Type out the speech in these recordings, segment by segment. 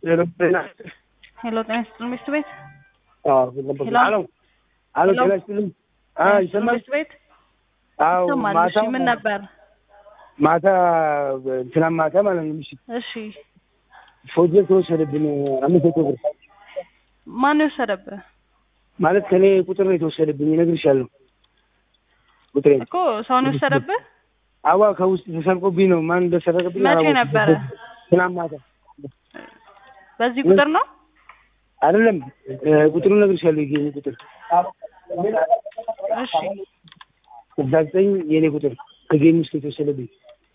ሄሎ ጤና ሄሎ ጤና ይስጥልኝ ሚስት ቤት አዎ ሄሎ? አሎ አሎ ሄሎ? ጤና ይስጥልኝ አ ይሰማል ሚስት ቤት አዎ ይሰማል። እሺ ማታ ምን ነበር? ማታ ትናንት ማታ ማለት ነው ምሽት እሺ ፎቶ ተወሰደብን አምስት መቶ ብር ማን የወሰደብህ? ማለት ከኔ ቁጥር ነው የተወሰደብኝ እነግርሻለሁ ቁጥሬ እኮ ሰውን የወሰደብህ አዋ ከውስጥ ተሰርቆብኝ ነው ማን እንደሰረቀብኝ መቼ አላወኩም። ነበረ? ትናንት ማታ በዚህ ቁጥር ነው? አይደለም እ ቁጥሩን እነግርሻለሁ የኔ ቁጥር እሺ ስልሳ ዘጠኝ የኔ ቁጥር ከጌም ውስጥ የተወሰደብኝ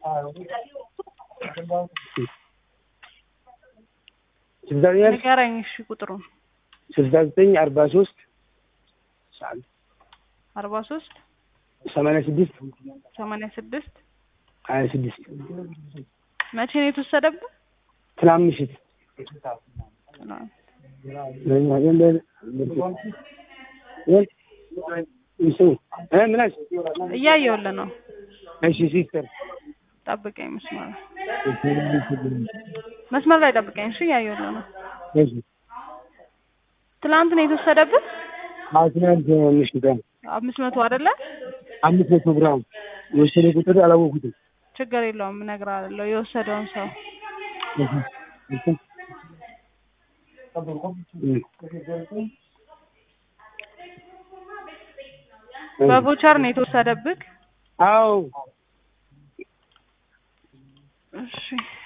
ስልሳ ዘጠኝ ንገረኝ። እሺ ቁጥሩን ስልሳ ዘጠኝ አርባ ሶስት አርባ ሶስት ሰማንያ ስድስት ሰማንያ ስድስት ሀያ ስድስት መቼ ነው የተወሰደብህ? ትናንት ምሽት ምናሽ እያየሁልህ ነው። እሺ ሲስተር ጠብቀኝ መስመር መስመር ላይ ጠብቀኝ። እሺ እያየሁልህ ነው። እሺ ትናንት ነው የተወሰደብህ? አዎ ትናንት ምሽት ቀን አምስት መቶ አይደለ? አምስት መቶ ግራም የወሰደ ቁጥር አላወኩትም ችግር የለውም እነግርሃለሁ የወሰደውን ሰው በቮቸር ነው የተወሰደብህ? አዎ እሺ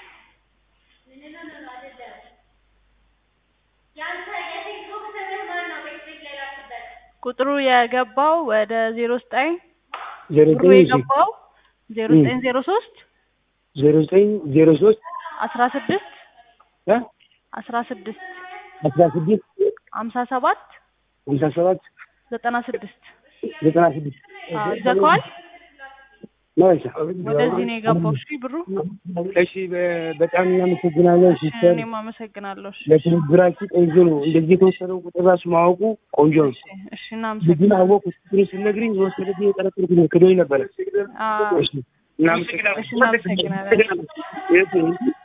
ቁጥሩ የገባው ወደ ዜሮ ዘጠኝ ዜሮ ብሩ ዘጠኝ እሺ የገባው ዜሮ ዘጠኝ ዜሮ ሶስት ዜሮ ዘጠኝ ዜሮ ሶስት አስራ ስድስት እ አስራ ስድስት አስራ ስድስት ሀምሳ ሰባት ሀምሳ ሰባት ዘጠና ስድስት ዘጠና ስድስት አዎ ይዘጋዋል። ማለት ወደዚህ ነው የገባው። እሺ ብሩ እሺ በ- በጣም እናመሰግናለን ሲስተር እኔም አመሰግናለሁ። እሺ ለትብብራችሁ ቆንጆ ነው እንደዚህ የተወሰደው ቁጥር ራሱ ማወቁ ቆንጆ ነው እሺ ልጁን እናመሰግናለን። አወቁ ስትሪ ስነግሪኝ የወሰደብኝ የጠረጠርኩት ነው ክዶኝ ነበረ አዎ እሺ እናመሰግናለን እሺ እናመሰግናለን። እሺ